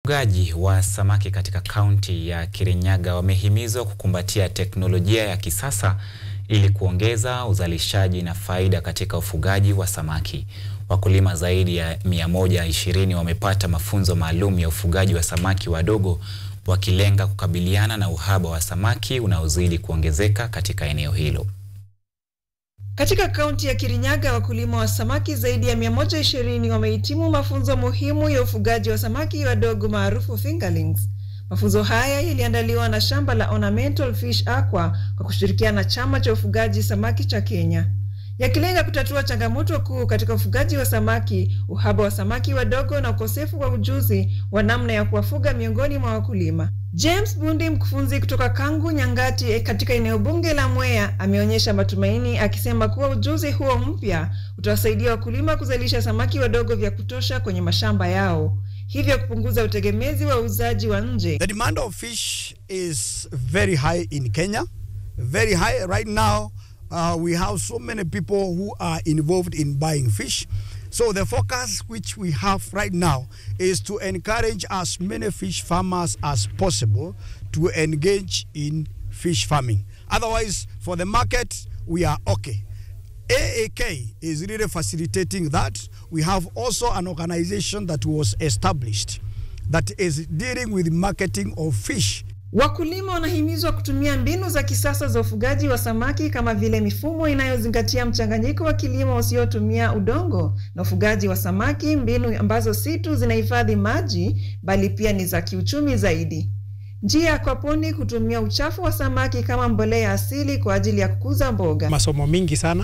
Wafugaji wa samaki katika kaunti ya Kirinyaga wamehimizwa kukumbatia teknolojia ya kisasa ili kuongeza uzalishaji na faida katika ufugaji wa samaki. Wakulima zaidi ya 120 wamepata mafunzo maalum ya ufugaji wa samaki wadogo wakilenga kukabiliana na uhaba wa samaki unaozidi kuongezeka katika eneo hilo. Katika kaunti ya Kirinyaga wakulima wa samaki zaidi ya 120 wamehitimu mafunzo muhimu ya ufugaji wa samaki wadogo maarufu fingerlings. Mafunzo haya yaliandaliwa na shamba la Ornamental Fish Aqua kwa kushirikiana na chama cha ufugaji samaki cha Kenya, yakilenga kutatua changamoto kuu katika ufugaji wa samaki, uhaba wa samaki wadogo na ukosefu wa ujuzi wa namna ya kuwafuga miongoni mwa wakulima. James Bundi, mkufunzi kutoka Kangu Nyangati katika eneo bunge la Mwea, ameonyesha matumaini akisema kuwa ujuzi huo mpya utawasaidia wakulima kuzalisha samaki wadogo vya kutosha kwenye mashamba yao, hivyo kupunguza utegemezi wa uuzaji wa nje. The demand of fish is very high in Kenya, very high right now. Uh, we have so many people who are involved in buying fish. So the focus which we have right now is to encourage as many fish farmers as possible to engage in fish farming. Otherwise, for the market, we are okay. AAK is really facilitating that. We have also an organization that was established that is dealing with marketing of fish. Wakulima wanahimizwa kutumia mbinu za kisasa za ufugaji wa samaki kama vile mifumo inayozingatia mchanganyiko wa kilimo usiotumia udongo na ufugaji wa samaki, mbinu ambazo si tu zinahifadhi maji bali pia ni za kiuchumi zaidi. Njia ya kwaponi kutumia uchafu wa samaki kama mbolea asili kwa ajili ya kukuza mboga. Masomo mingi sana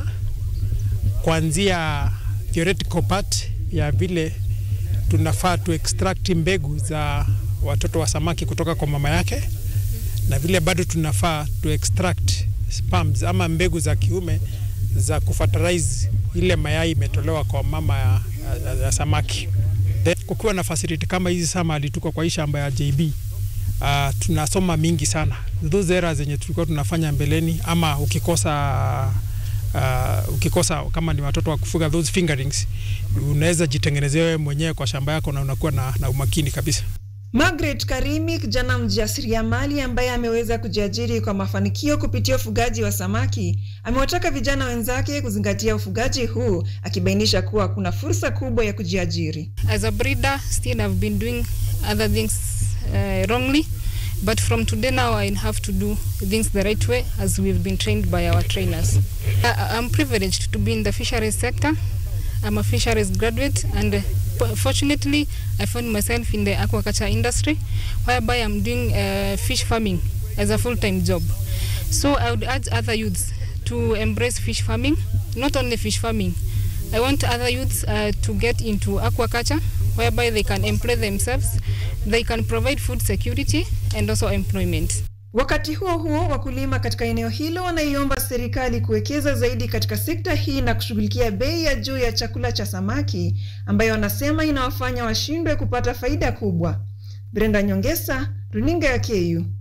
kuanzia theoretical part ya vile tunafaa tu extract mbegu za watoto wa samaki kutoka kwa mama yake, na vile bado tunafaa tu extract sperms ama mbegu za kiume za kufertilize ile mayai imetolewa kwa mama ya, ya, ya samaki. Then, kukiwa na facility kama hizi sama alituko kwa hii shamba ya JB uh, tunasoma mingi sana those errors zenye tulikuwa tunafanya mbeleni, ama ukikosa uh, ukikosa kama ni watoto wa kufuga those fingerlings, unaweza jitengenezea wewe mwenyewe kwa shamba yako na unakuwa na, na umakini kabisa. Margaret Karimi, kijana mjasiriamali ambaye ameweza kujiajiri kwa mafanikio kupitia ufugaji wa samaki, amewataka vijana wenzake kuzingatia ufugaji huu, akibainisha kuwa kuna fursa kubwa ya kujiajiri. As a breeder, still I've been doing other things uh, wrongly, but from today now I have to do things the right way as we've been trained by our trainers. I, I'm privileged to be in the fisheries sector. I'm a fisheries graduate and fortunately I found myself in the aquaculture industry whereby I'm doing uh, fish farming as a full-time job. So I would urge other youths to embrace fish farming, not only fish farming. I want other youths uh, to get into aquaculture whereby they can employ themselves, they can provide food security and also employment. Wakati huo huo, wakulima katika eneo hilo wanaiomba serikali kuwekeza zaidi katika sekta hii na kushughulikia bei ya juu ya chakula cha samaki ambayo wanasema inawafanya washindwe kupata faida kubwa. Brenda Nyongesa, Runinga ya KU.